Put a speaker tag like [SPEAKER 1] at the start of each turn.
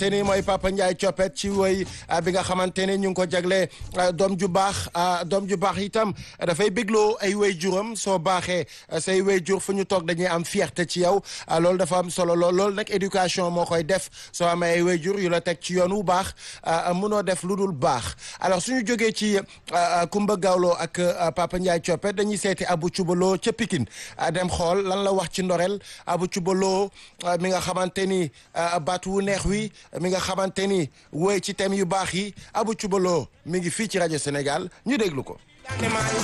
[SPEAKER 1] xamante ni mooy Papa Ndiaye Coppet ci woy bi nga xamante ni ñu ngi ko jagle doom ju baax doom ju baax itam dafay bégloo ay way juram soo baaxee say way jur fu ñu toog dañuy am fierté ci yow loolu dafa am solo lool loolu nag éducation moo koy def soo amee ay way jur yu la teg ci yoon wu baax mënoo def lu dul baax alors suñu jógee ci Kumba Gawlo ak Papa Ndiaye Coppet dañuy seeti Abu Cubaloo ca Pikine dem xool lan la wax ci ndorel Abu Cubaloo mi nga xamante ni baat wu neex wi mi nga xamante ni woy ci thème yu baax yi Abu Cubaloo mi ngi fii ci rajo Sénégal ñu déglu ko